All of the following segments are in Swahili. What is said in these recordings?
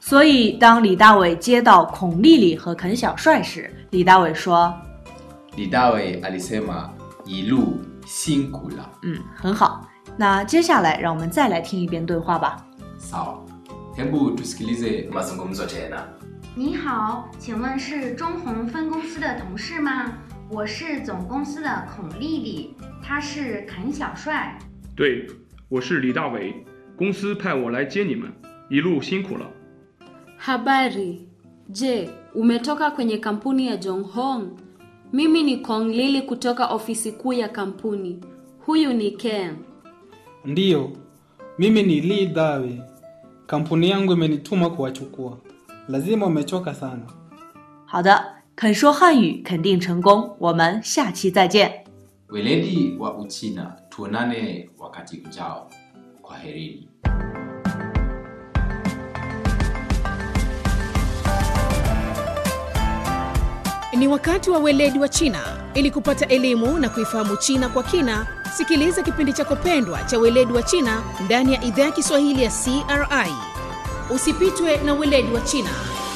所以当李大伟接到孔丽丽和肯小帅时，李大伟说 Li Dawei alisema Yilu辛苦了。：“ 嗯，很好。”那接下来让我们再来听一遍对话吧。 Sawa. Hebu tusikilize mazungumzo tena. 你好，请问是中红分公司的同事吗？我是总公司的孔丽丽，他是肯小帅。 对，我是李大伟，公司派我来接你们，一路辛苦了。 Habari. Je, umetoka kwenye kampuni ya Jonghong? Mimi ni Kong Lili kutoka ofisi kuu ya kampuni. Huyu ni Ken. Ndiyo, mimi ni Lee Dawe. Kampuni yangu imenituma kuwachukua. Lazima umechoka sana. 好的，肯说汉语肯定成功。我们下期再见。 Weledi wa Uchina, tuonane wakati ujao. Kwaherini. Ni wakati wa weledi wa China. Ili kupata elimu na kuifahamu China kwa kina, sikiliza kipindi chako pendwa cha weledi wa China ndani ya idhaa ya Kiswahili ya CRI. Usipitwe na weledi wa China.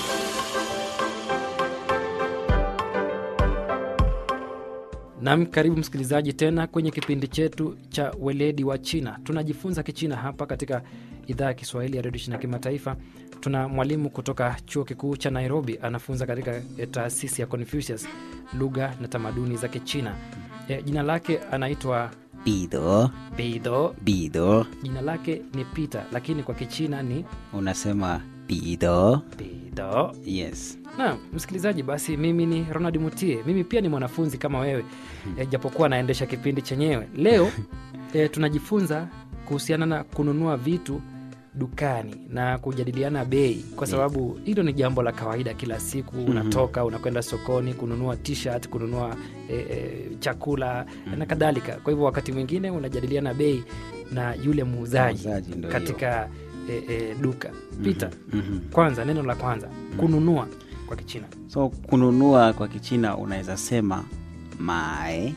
Nam, karibu msikilizaji tena kwenye kipindi chetu cha weledi wa China. Tunajifunza Kichina hapa katika idhaa ya Kiswahili ya redio China kimataifa. Tuna mwalimu kutoka chuo kikuu cha Nairobi, anafunza katika eh, taasisi ya Confucius lugha na tamaduni za Kichina. E, jina lake anaitwa 彼得， Beido. 彼得， Jina lake ni Peter, lakini kwa Kichina ni unasema 彼得 Beido. yes na msikilizaji basi mimi ni ronald mutie mimi pia ni mwanafunzi kama wewe e, japokuwa naendesha kipindi chenyewe leo e, tunajifunza kuhusiana na kununua vitu dukani na kujadiliana bei kwa sababu hilo ni jambo la kawaida kila siku unatoka unakwenda sokoni kununua t-shirt kununua e, e, chakula na kadhalika kwa hivyo wakati mwingine unajadiliana bei na yule muuzaji Muuzaji ndo katika e, e, duka pita Mhm. kwanza neno la kwanza kununua kwa kichina so kununua kwa kichina unaweza sema mae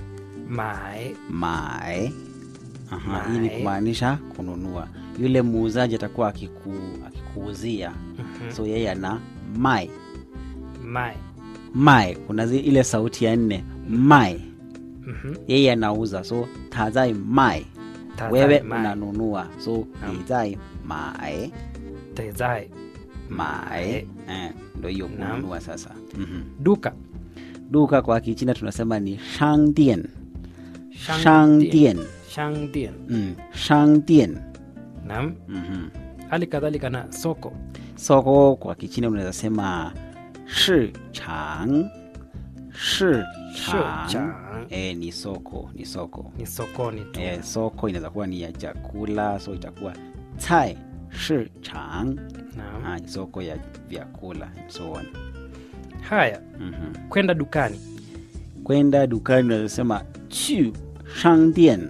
mae mae Aha, hii ni Mae. kumaanisha kununua yule muuzaji atakuwa akiku, akikuuzia so yeye ana mai mae mai kuna zi, ile sauti ya nne mai Mhm. yeye anauza so tazai mai Tazai wewe mai. unanunua so Naam. nizai mae tezai mae eh, ndo hiyo Naam. kununua sasa mm-hmm. duka duka kwa kichina tunasema ni shangdian Shangdian. shangdian shangdian mm, shangdian nam mm-hmm. hali kadhalika na soko soko kwa kichina unaweza sema shi chang shi chang Shichang. e, ni soko ni soko ni sokoni tu e, soko inaweza kuwa ni ya chakula so itakuwa cai shi chang Naam. ah, soko ya vyakula and so on haya mm-hmm. kwenda dukani kwenda dukani unaweza sema chu shangdian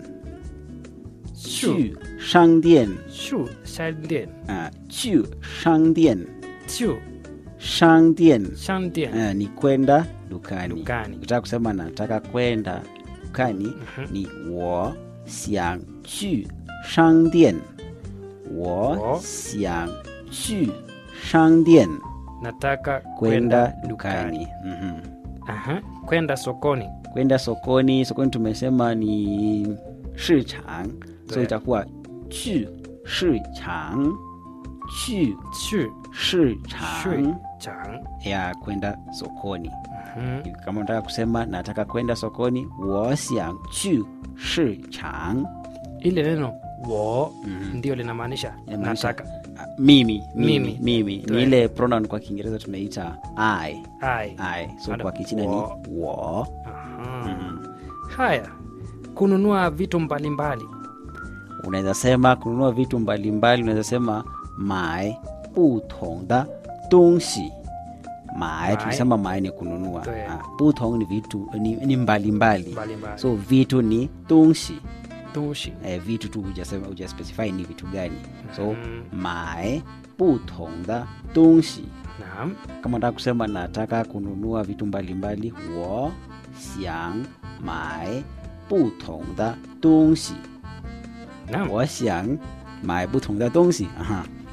Shu. chu shangdian shu shangdian ah, chu shangdian chu shangdian shangdian Ah, ni kwenda dukani Dukani. ukitaka kusema nataka kwenda dukani ni wo xiang chu shangdian wo Wo. xiang chu shangdian nataka kwenda dukani Mhm. Aha. kwenda sokoni kwenda sokoni sokoni tumesema ni shichang so 对 itakuwa chu shichang chu chu shichang shui chang ya kwenda sokoni Mhm. kama unataka kusema nataka kwenda sokoni wo xiang chu shichang ile neno wo Mhm. ndio linamaanisha Inamaanisha, nataka ah, mimi Mimi. mimi mimi 对 ni ile pronoun kwa kiingereza tunaita i ai i so Ada- kwa kichina wo. ni wo Aha. haya kununua vitu mbalimbali unaweza sema kununua vitu mbalimbali unaweza sema mai butong da dongxi mae Mai. tunasema mae ni kununua 对 Ah, butong ni vitu ni, ni mbalimbali mbalimbali so vitu ni dongxi tushi eh, vitu tu hujasema hujaspecify ni vitu gani so Mhm. mae butong da dongxi naam kama nataka kusema nataka kununua vitu mbalimbali wo xiang mai butong da dongxi naam 我想买不同的东西。Aha.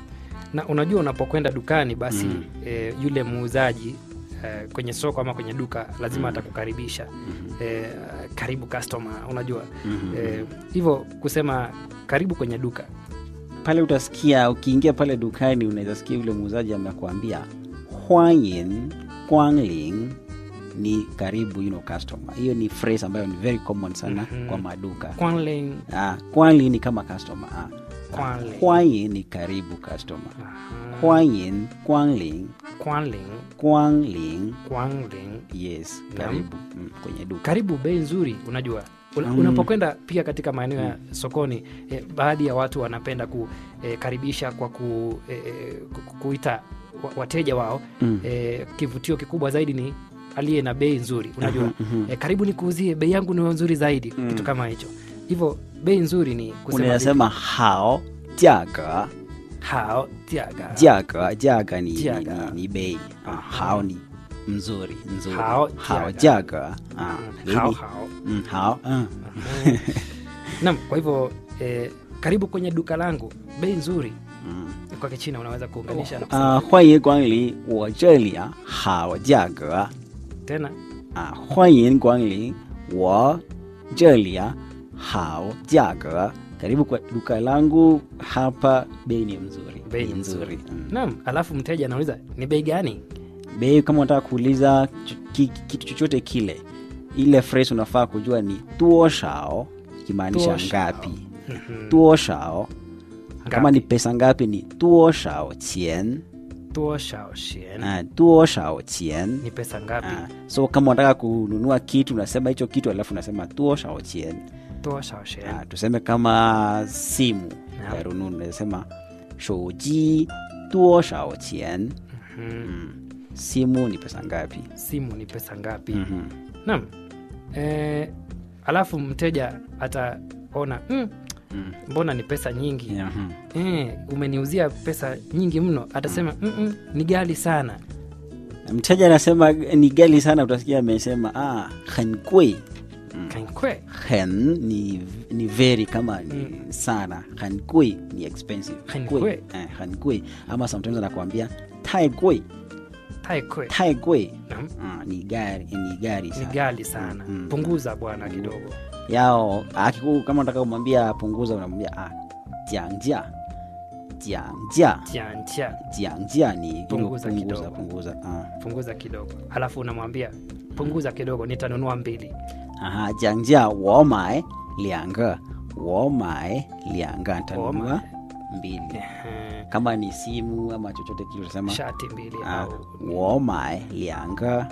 na unajua unapokwenda dukani basi Mm. e, yule muuzaji e, kwenye soko ama kwenye duka lazima atakukaribisha e, karibu customer unajua Mhm. e, hivyo kusema karibu kwenye duka pale utasikia ukiingia pale dukani unaweza sikia yule muuzaji amekuambia hwanyin guanglin ni karibu you know, customer hiyo ni phrase ambayo ni very common sana Mhm. kwa maduka Kwanling, ah, guanglin ni kama customer ah. Kwanling. hwanyin ni karibu customer aha, hwanyin guanglin Kwanling, guanglin Kwanling. yes Naam. karibu mm, kwenye duka karibu bei nzuri unajua Una- Mm. unapokwenda pia katika maeneo ya sokoni eh, baadhi ya watu wanapenda kukaribisha kwa ku, eh, eh, ku- kuita wa- wateja wao Mm. eh, kivutio kikubwa zaidi ni aliye na bei nzuri unajua Mhm, mhm. eh, karibu nikuuzie bei yangu ni nzuri zaidi Mm. kitu kama hicho hivyo bei nzuri ni kusema unaweza hao jiaga hao tiaga jiaga jiaga ni, ni, Jiaga. ni, ni bei ah, hao ni mzuri nzuri Hao hao jiaga. jiaga ah, bei hao ni- hao mm, hao ah. nam kwa hivyo eh, karibu kwenye duka langu bei nzuri Mm. kwa kichina unaweza kuunganisha na kusema 啊，欢迎光临我这里啊，好价格 tena 啊，欢迎光临我这里啊，好价格。Karibu kwa duka langu hapa, bei ni mzuri, Bei ni ni nzuri. Mm. Naam, alafu mteja anauliza ni bei gani? Bei kama unataka kuuliza ch- ki- kitu chochote kile, ile phrase unafaa kujua ni tuoshao, ikimaanisha Tuoshao. ngapi. Mhm. Tuoshao kama Ngapi? ni pesa ngapi ni tuoshao chien, Tuoshao shien. ah, tuoshao chien Ni pesa ngapi? Ah, so kama unataka kununua kitu unasema hicho kitu alafu unasema tuoshao chien Tuoshao shien. ah, tuseme kama simu Naam. ya rununu unasema shouji tuoshao chien Mhm. mm. simu ni pesa ngapi Simu ni pesa ngapi? Mhm. Naam. Eh, alafu mteja ataona mm, Mm. mbona ni pesa nyingi Yeah, mhm. eh, umeniuzia pesa nyingi mno atasema mm -mm, ni gali sana Na mteja anasema ni gali sana utasikia amesema ah, hen gui kankwe hen ni, ni very kama ni sana hen gui ni expensive Hen Gui, gui. eh, hen gui ama sometimes anakuambia tai gui taikwe tai gui Naam. ah, ni gari ni gari ni sana gali sana Mm. punguza bwana kidogo yao akiku kama unataka kumwambia punguza unamwambia ah, jiangjia jiangjia tiantia jiangjia ni ile Punguza punguza kidogo. punguza ah. punguza kidogo alafu unamwambia punguza kidogo nitanunua mbili aha jiangjia wo mai lianga wo mai lianga nitanunua mbili Ehe, kama ni simu ama chochote kile utasema shati mbili ah, au wo mai lianga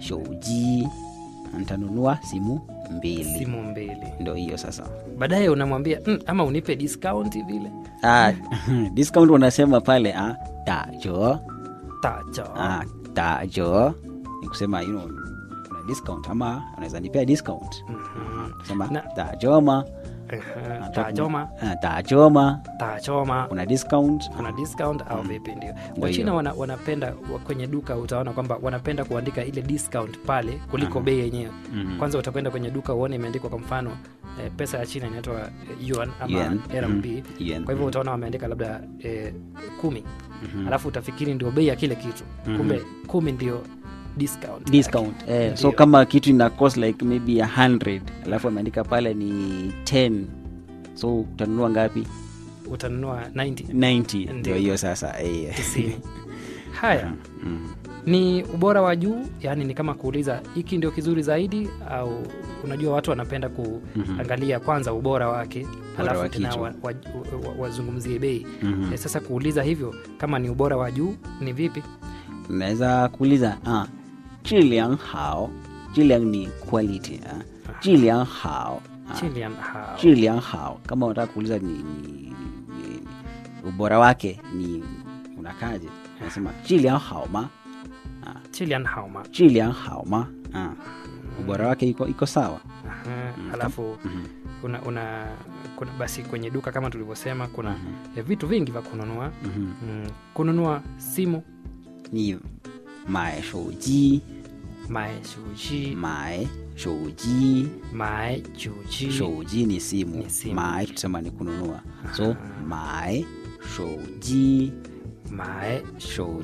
shouji nitanunua simu mbili simu mbili ndo hiyo sasa baadaye unamwambia mm, ama unipe discount vile ah, discount wanasema pale ah, dajo tacho ah, dajo ni kusema you know, kuna discount ama unaweza nipea discount Mhm. sema Na- dajoma Ehe, Nataka- tajoma ah, dajoma tachoma kuna discount kuna discount au vipi ndio Ndio wachina hiyo. wana, wanapenda wa- kwenye duka utaona kwamba wanapenda kuandika ile discount pale kuliko bei yenyewe Mhm. kwanza utakwenda kwenye duka uone imeandikwa kwa mfano eh, pesa ya china inaitwa eh, yuan ama Yuan, rmb mhm, yuan, kwa hivyo mhm. utaona wameandika labda eh, kumi alafu utafikiri ndio bei ya kile kitu kumbe kumi ndio discount discount yake. eh, so Ndio. kama kitu ina cost like maybe a 100 alafu ameandika pale ni 10 so utanunua ngapi utanunua 90 90 Ndio. ndio hiyo sasa eh. 90 haya Mm. ni ubora wa juu yaani ni kama kuuliza hiki ndio kizuri zaidi au unajua watu wanapenda kuangalia kwanza ubora wake alafu wa tena kitu. wazungumzie wa, wa, wazungumzie bei Mhm. Eh, sasa kuuliza hivyo kama ni ubora wa juu ni vipi unaweza kuuliza ah, 质量好质量ni quality ah. 质量好 ah. Chilean hao 质量好 kama unataka kuuliza ni, ni, ni ubora wake ni unakaje unasema 质量好吗 Chilean hao ma 质量好吗 ah. ubora wake iko, iko sawa Aha, alafu una, una kuna, basi kwenye duka kama tulivyosema kuna eh, vitu vingi vya kununua Mhm. mm, kununua simu 你买手机 mae shuji 买手机 mae juji 手机 ni simu Ni simu. 买tusema ni kununua so 买手机 mae shou